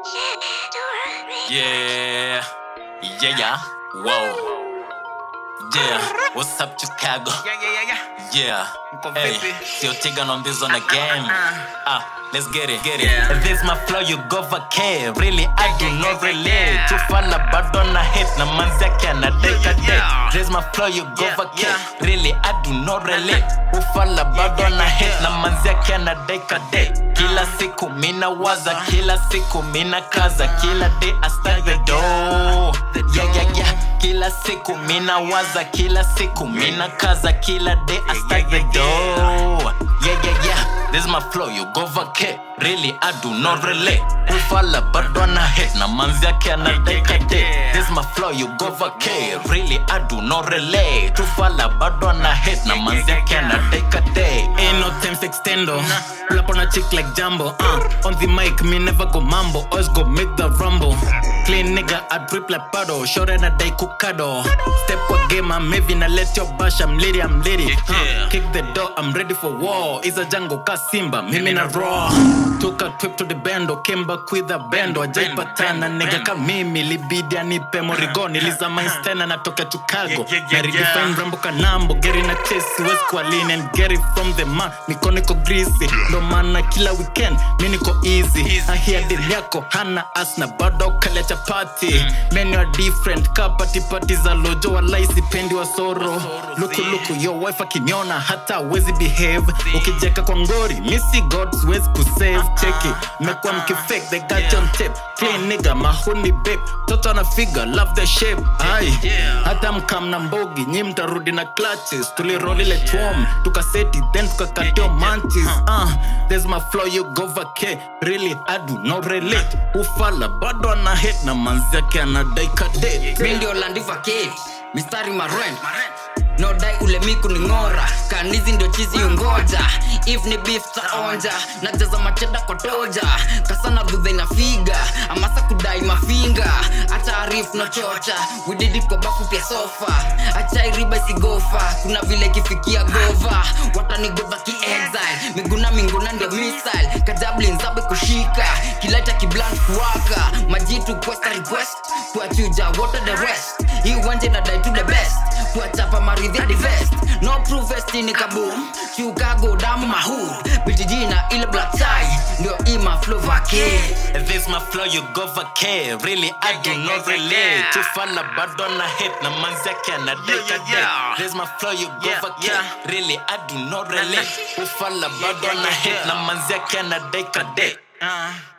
Yeah, yeah, yeah. Whoa. Yeah, what's up, Chicago? Yeah, yeah, yeah, yeah. Yeah. Mko Hey, vipi? sio tiga on this on the game. Ah, let's get it, get it. Yeah. This my flow, you go vacay. Really, I do not relate. Tufala bado na hit na manzi yake anadeka Yeah, yeah. date. This my flow, you go Yeah, vacay. yeah. Really, I do not relate. Ufala bado yeah, na hit yeah. na manzi yake anadeka date. Kila siku mina waza, kila siku mina kaza, kila day I stack the dough. Yeah, yeah, yeah. Kila siku mina waza, kila siku mina kaza, kila day I stack the dough. Yeah, yeah, yeah. This is my flow, you go vacay. Really, I do not relate. Ufala bado na hit na manzi yake anadeka date. This is my flow, you go vacay. Really, I do not relate. Ufala bado na hit na manzi yake anadeka date. Ain't no time extendo. Pull up on a chick like Jumbo. Uh, on the mic, me never go mambo. Always go make the rumble. Clean nigga, I drip like paddle. Short and a day cookado. Step kwa game, I'm heavy. Now let your bash, I'm litty, I'm litty. Uh, kick the door, I'm ready for war. Is a Django ka Simba, mimi na raw. Took a trip to the bando, came back with a bando. Ajaipatana nigga ka mimi, libidi anipe morigo. Nilizama instena natoka Chicago. Yeah, yeah, yeah, Na redefine rambo kanambo, geri na chase, west kwa lean and get it from the man. Niko niko greasy, ndo maana kila weekend mi niko easy. Easy, Ahia easy. dili yako hana as na bado kale chapati menu are different ka pati pati za lojo walai sipendi wa soro luku luku yo wife akiniona hata wezi behave ukijeka kwa ngori misi god siwezi kusave cheki mekuwa mkifake they got you on tape clean nigga mahuni babe toto ana figure love the shape ai Yeah. hata mkam na mbogi nyi mtarudi na clutches tuliroli ile twom tukaseti then tukakatio mantis uh, there's my flow you go vacay really i do not relate ufala bado ana hit na manzi yake anadaika date mi ndio landiva kate mistari maren nodai ule miku ni ng'ora kanizi ndio chizi ungoja if ni beef taonja najaza macheda kwa toja kasana dhudhe na figa amasa kudai mafinga acha arif no chocha wididi kwa bafu pia sofa acha iriba isigofa kuna vile kifikia gova watanigodha ki exile miguna minguna ndio missile kajablin zabe kushika kileta kiblan kuwaka majitu questa request kuachuja water the rest hii uwanje na die to the best kuachapa maridhi hadi vest no proof vest ni kaboom chicago damu mahud bitijina ile black tie ndio ima flow vake This my flow, you go vacay. Really, I do yeah, not yeah, relate. yeah. Tufala bado na hit na manzi yake anadaika Yeah, yeah, date. yeah. This my flow, you go Yeah, vacay. yeah. Really, I do not relate. Ufala bado yeah, na yeah, hit yeah. na manzi yake anadaika date. Uh,